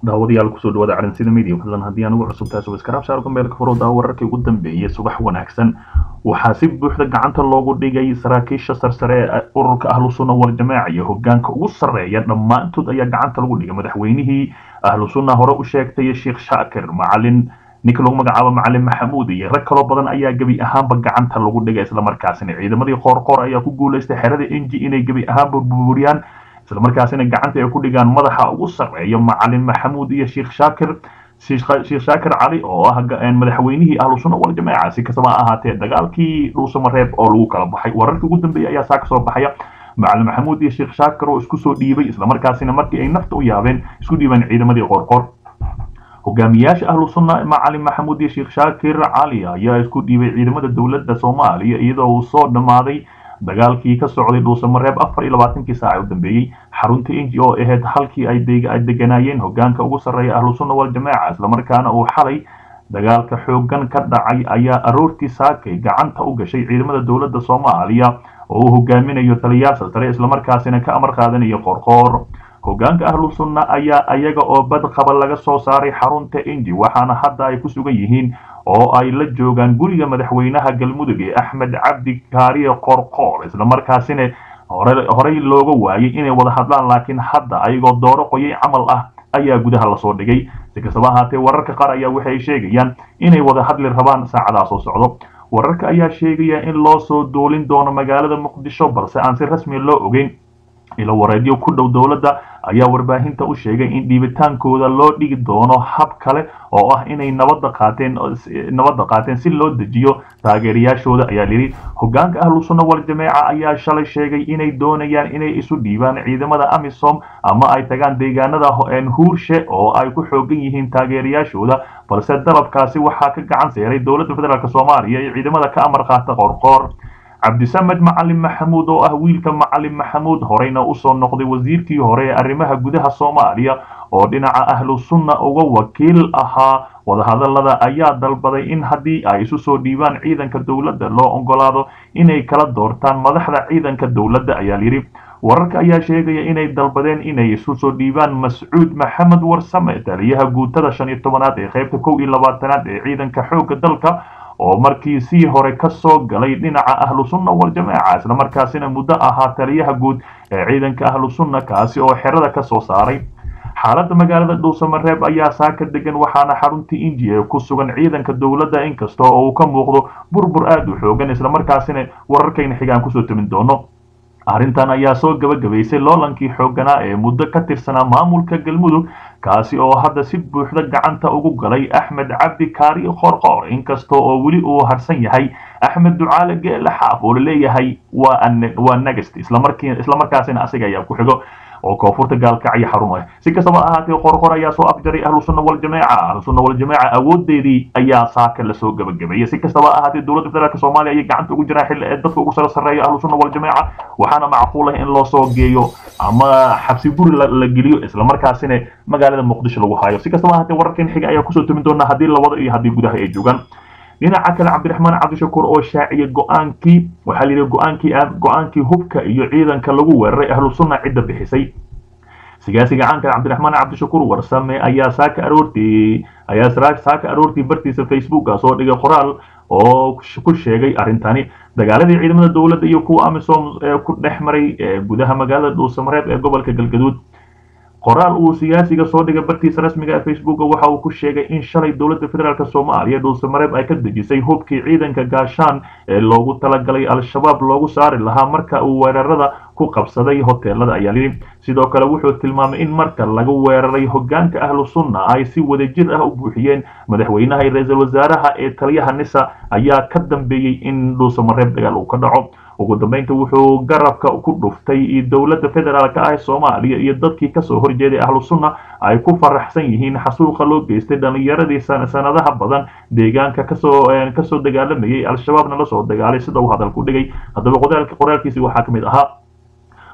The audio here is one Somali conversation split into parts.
daawadayaal kusoo dhawaada calansida media fadlan haddii aan ugu cusub tahay subscribe saar gombeelka furooda wararkii ugu dambeeyay subax wanaagsan waxaa si buuxda gacanta loogu dhigay saraakiisha sarsare ee ururka ahlu sunna wal jamaaca iyo hogaanka ugu sarreeya dhammaantood ayaa gacanta lagu dhigay madaxweynihii ahlu sunna hore u sheegtay sheekh shaakir macalin ninka lagu magacaabo macalin maxamuud iyo rag kaloo badan ayaa gebi ahaanba gacanta lagu dhigay islamarkaasina ciidamadii qoorqoor ayaa ku guulaystay xerada enji inay gebi ahaanba burburiyaan islamarkaasina gacanta ay ku dhigaan madaxa ugu sarreeya macalin maxamuud iyo sheekh shaakir sheekh shaakir cali oo ah madaxweynihii ahlu sunna wal jamaaca si kastaba ha ahaatee dagaalkii dhuusamareeb oo lagu kala baxay wararkii ugu dambeeyay ayaa saa kasoo baxaya macalin maxamuud iyo sheekh shaakir oo isku soo dhiibay islamarkaasina markii ay nafta u yaabeen isku dhiibeen ciidamadii qoorqoor hogaamiyaasha ahlu sunna macalin maxamuud iyo sheekh shaakir cali ayaa isku dhiibay ciidamada dowladda soomaaliya iyadoo uu soo dhammaaday dagaalkii ka socday dhuusamareeb afar iyo labaatankii saaca u dambeeyey xarunta inji oo ahayd halkii ay deganaayeen hogaanka ugu sarreeya ahlu sunna wal jamaaca islamarkaana uu xalay dagaalka xoogan ka dhacay ayaa aroortii saakay gacanta u gashay ciidamada dowladda soomaaliya oo uu hogaaminayo taliyaal saltare islamarkaasina ka amar qaadanayo qorqoor hogaanka ahlu sunna ayaa ayaga oo badqaba laga soo saaray xarunta inji waxaana hadda ay ku sugan yihiin oo ay la joogaan guriga madaxweynaha galmudug ee axmed cabdi kaariye qorqoor islamarkaasina horey looga waayay inay wada hadlaan laakiin hadda ayagoo dooro qoyay camal ah ayaa gudaha lasoo dhigay si kastaba ahaatee wararka qaar ayaa waxay sheegayaan inay wada hadli rabaan saacadaha soo socdo wararka ayaa sheegaya in loo soo duulin doono magaalada muqdisho balse aan si rasmi loo ogeyn ilo wareedyo ku dhow dowladda ayaa warbaahinta u sheegay in dhiibitaankooda loo dhigi doono hab kale oo ah inay nabadda qaateen nabadda qaateen si loo dejiyo taageerayaashooda ayaa yidhi hogaanka ahlu sunna wal jamaaca ayaa shalay sheegay inay doonayaan inay isu dhiibaan ciidamada amisom ama ay tagaan deegaanada huurshe oo ay ku xoogan yihiin taageerayaashooda balse dalabkaasi waxaa ka gacan seeray dowladda federaalk soomaaliya iyo ciidamada ka amar qaata qorqoor cabdisamed macalin maxamuud oo ah wiilka macalin maxamuud horeyna usoo noqday wasiirkii hore ee arrimaha gudaha soomaaliya oo dhinaca ahlu sunna uga wakiil ahaa wadahadalada ayaa dalbaday in haddii ay isu soo dhiibaan ciidanka dowladda loo ogolaado inay kala doortaan madaxda ciidanka dowladda ayaa yidhi wararka ayaa sheegaya inay dalbadeen inay isu soo dhiibaan mascuud maxamed warsame taliyaha guutada shan iyo tobanaad ee qaybta kow iyo labaatanaad ee ciidanka xoogga dalka oo markii sii hore ka soo galay dhinaca ahlu sunna wal jamaaca islamarkaasina muddo ahaa taliyaha guud ee ciidanka ahlu sunna kaasi oo xerada ka soo saaray xaaladda magaalada dhuusamareeb ayaa saaka degan waxaana xaruntii inji ee ku sugan ciidanka dowladda inkasta oo uu ka muuqdo burbur aad u xoogan islamarkaasina wararkayna xigaan kusoo tamin doono arrintan ayaa soo gabagabaysay loolankii xoogganaa ee muddo ka tirsanaa maamulka galmudug kaasi oo hadda si buuxda gacanta ugu galay axmed cabdi kaari qorqoor inkasta oo weli uu harsan yahay axmed ducaale geele xaaf oo laleeyahay waa negast islamarkaasina asiga ayaa ku xigo oo koonfurta gaalkacyo xarun ah si kastaba ahaatee qorqor ayaa soo afjaray ahlu sunna wal jamaaca ahlu sunna wal jamaaca awoodeedii ayaa saaka lasoo gabagabeeyay si kastaba ahaatee dowladda federaalk soomaaliya ayay gacanta ugu jiraan xilli ee dadka ugu sare sarreeya ahlu sunna wal jamaaca waxaana macquul ah in loo soo geeyo ama xabsi guri la geliyo islamarkaasina magaalada muqdisho lagu haayo si kastaba ahaatee wararkan xiga ayaa kusoo tumin doona haddii labada iyo haddii gudaha ay joogaan dhinaca kale cabdiraxmaan cabdishakuur oo shaaciyay go-aankii waxaa layidhi go-aankii go-aankii hubka iyo ciidanka lagu weeraray ahlu sunna cidda bixisay sigaasiga caanka cabdiraxmaan cabdishakuur warsame ayaa saaka aroortii ayaa saaka aroortii bartiisa facebooka soo dhigay qoraal oo ku sheegay arrintani dagaaladii ciidamada dowladda iyo kuwa amisom ee ku dhex maray gudaha magaalada dhuusamareeb ee gobolka galgaduud qoraal uu siyaasiga soo dhigay bartiisa rasmiga ee facebooka waxa uu ku sheegay in shalay dowladda federaalk soomaaliya dhuusamareeb ay ka dejisay hubkii ciidanka gaashaan ee loogu talagalay al-shabaab loogu saari lahaa marka uu weerarada ku qabsaday hoteelada ayaa yidhi sidoo kale wuxuu tilmaamay in marka laga weeraray hogaanka ahlu sunna ay si wadajir ah u buuxiyeen madaxweynaha iyo ra-iisul wasaaraha ee taliyaha nisa ayaa ka dambeeyey in dhuusamareeb dagaal uu ka dhaco ugu dambeynta wuxuu garabka ku dhuftay dowladda federaalk ah ee soomaaliya iyo dadkii kasoo horjeeday ahlu sunna ay ku faraxsan yihiin xasuuqa loo geystay dhallinyaradii sanadaha badan deegaanka kasoo kasoo dagaalamayay al-shabaabna lasoo dagaalay sida uu hadalku dhigay haddaba qoraalkiisi waxaa ka mid ahaa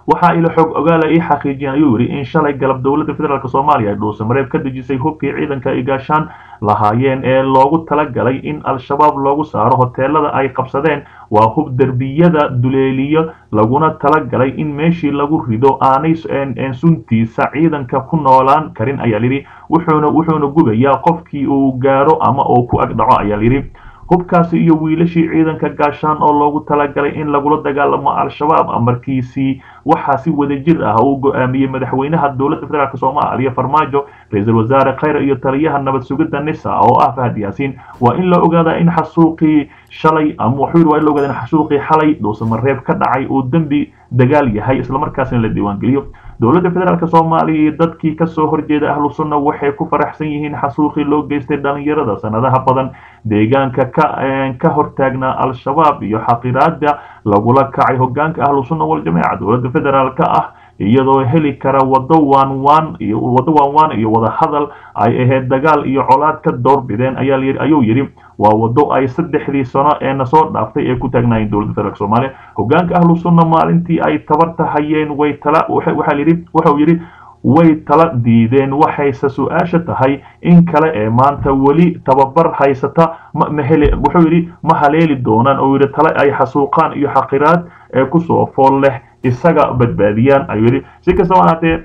waxaa ilo xog ogaala ii xaqiijiyeen ayuu yidhi in shalay galab dowladda federaalk soomaaliya ay dhuusamareeb ka dejisay hubkii ciidanka ay gaashaan lahaayeen ee loogu talagalay in al-shabaab loogu saaro hoteelada ay qabsadeen waa hub derbiyada duleeliyo laguna talagalay in meeshii lagu rido aanay suntiisa ciidanka ku noolaan karin ayaa layidhi wuxuuna wuxuuna gubayaa qofkii uu gaaro ama uu ku agdhaco ayaa layidhi hubkaasi iyo wiilashii ciidanka gaashaan oo loogu talagalay in lagula dagaalamo al-shabaab amarkiisii waxaa si wadajir ah uu go-aamiyey madaxweynaha dowladda federaalk soomaaliya farmaajo ra-iisul wasaare khayre iyo taliyaha nabad sugidda nisa oo ah fahad yaasiin waa in la ogaadaa in xasuuqii shalay ama wuxuu yidhi waa in la ogaada in xasuuqii xalay dhuusamareeb ka dhacay uu dembi dagaal yahay islamarkaasina la diiwaangeliyo dowladda federaalk soomaaliya iyo dadkii kasoo horjeeda ahlu sunna waxay ku faraxsan yihiin xasuuqii loo geystay dhalinyarada sanadaha badan deegaanka ka hortaagnaa al-shabaab iyo xaqiraada lagula kacay hogaanka ahlu sunna waljamaaca dowladda federaalk ah iyadoo heli kara wado waanwaan iyo wado waanwaan iyo wadahadal ay ahayd dagaal iyo colaad ka doorbideen ayaa ayuu yidhi waa wado ay saddexdii sano ee nasoo dhaaftay ee ku taagnaayeen dowladda federaalk soomaaliya hogaanka ahlu sunna maalintii ay tabarta hayeen way tala waxaa yidhi wuxuu yidhi way tala diideen waxayse su-aasha tahay in kale ee maanta weli tababar haysata mahele wuxuu yidhi ma haleeli doonaan oo yidhi tale ay xasuuqaan iyo xaqiraad ee kusoo fool leh isaga badbaadiyaan ayuu yidhi si kastaba ahaatee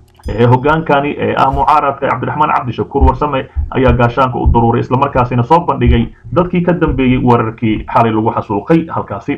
hogaankani ee ah mucaaradka cabdiraxmaan cabdishakuur warsame ayaa gaashaanka u daruuray islamarkaasina soo bandhigay dadkii ka dambeeyey weerarkii xalay lagu xasuuqay halkaasi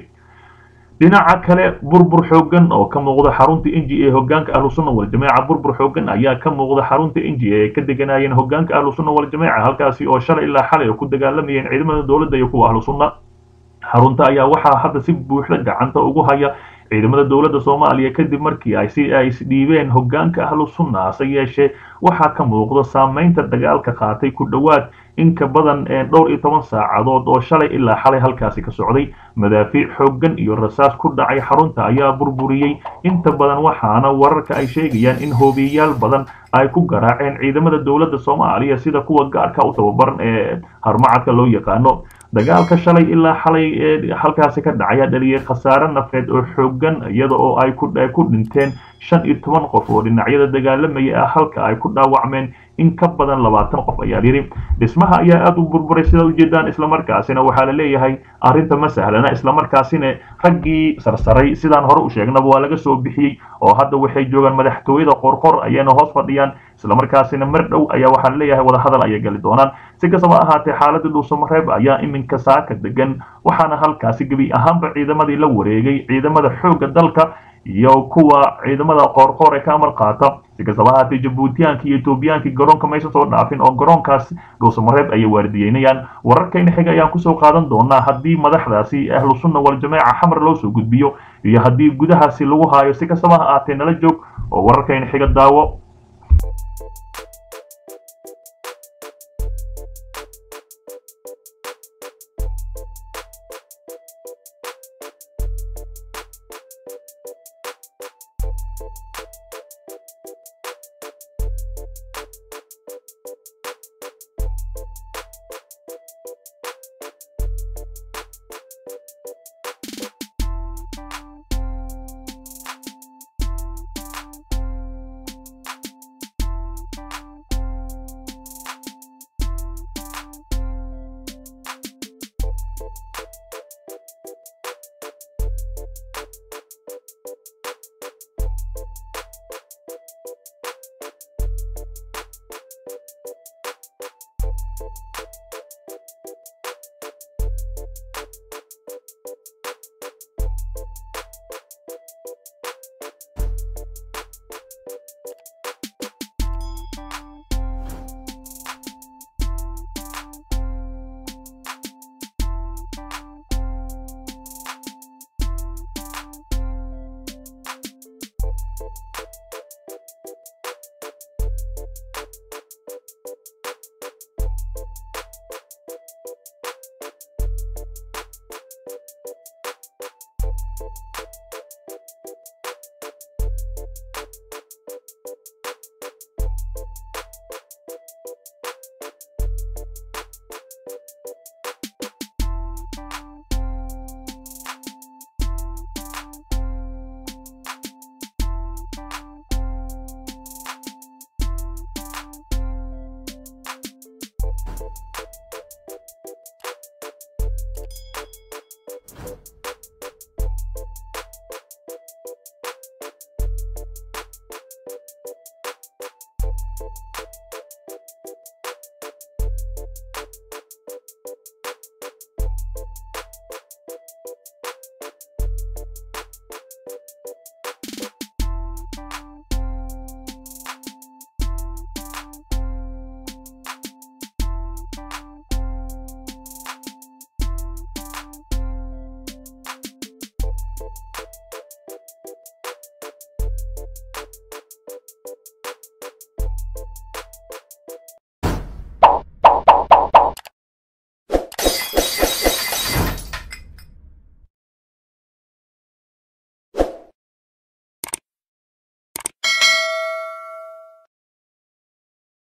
dhinaca kale burbur xoogan oo ka muuqda xarunta inji ee hogaanka ahlu sunna waljamaaca burbur xoogan ayaa ka muuqda xarunta inji ee ka deganayeen hogaanka ahlu sunna waljamaaca halkaasi oo shalay ilaa xalay ku dagaalamayeen ciidamada dowladda iyo kuwa ahlu sunna xarunta ayaa waxaa hadda si buuxda gacanta ugu haya ciidamada dowladda soomaaliya kadib markii ay si ay isdhiibeen hogaanka ahlu sunna hase yeeshee waxaa ka muuqda saameynta dagaalka qaatay ku dhowaad in ka badan dhowr iyo toban saacadood oo shalay ilaa xalay halkaasi ka socday madaafiic xooggan iyo rasaas ku dhacay xarunta ayaa burburiyey inta badan waxaana wararka ay sheegayaan in hoobiyayaal badan ay ku garaaceen ciidamada dowladda soomaaliya sida kuwa gaarka u tababaran ee harmacadka loo yaqaano dagaalka shalay ilaa xalay ee halkaasi ka dhacaya dhaliyay khasaare nafeed oo xoogan iyada oo ay ku dhinteen shan iyo toban qof oo dhinacyada dagaalamaya ah halka ay ku dhaawacmeen in ka badan labaatan qof ayaa yidhi dhismaha ayaa aada u burburay sidaad ujeedaan islamarkaasina waxaa la leeyahay arrinta ma sahlana islamarkaasina raggii sarsaray sidaan hore u sheegnaba waa laga soo bixiyey oo hadda waxay joogaan madaxtooyada qorqor ayayna hoos fadhiyaan islamarkaasina mar dhow ayaa waxaa la leeyahay wadahadal ayay gali doonaan si kastaba ahaatee xaaladda dhuusamareeb ayaa iminka saaka degan waxaana halkaasi gebi ahaanba ciidamadii la wareegay ciidamada xoogga dalka iyo kuwa ciidamada qoorqoor ee ka amar qaata si kastaba ahaatee jabuutiyaankii iyo etoobiyaankii garoonka maysan soo dhaafin oo garoonkaas dhuusamareeb ayay waardiyeynayaan wararkayna xiga ayaan kusoo qaadan doonaa haddii madaxdaasi ahlu sunna waljamaaca xamar loo soo gudbiyo iyo haddii gudahaasi lagu haayo si kastaba ha ahaatee nala joog oo wararkayna xiga daawo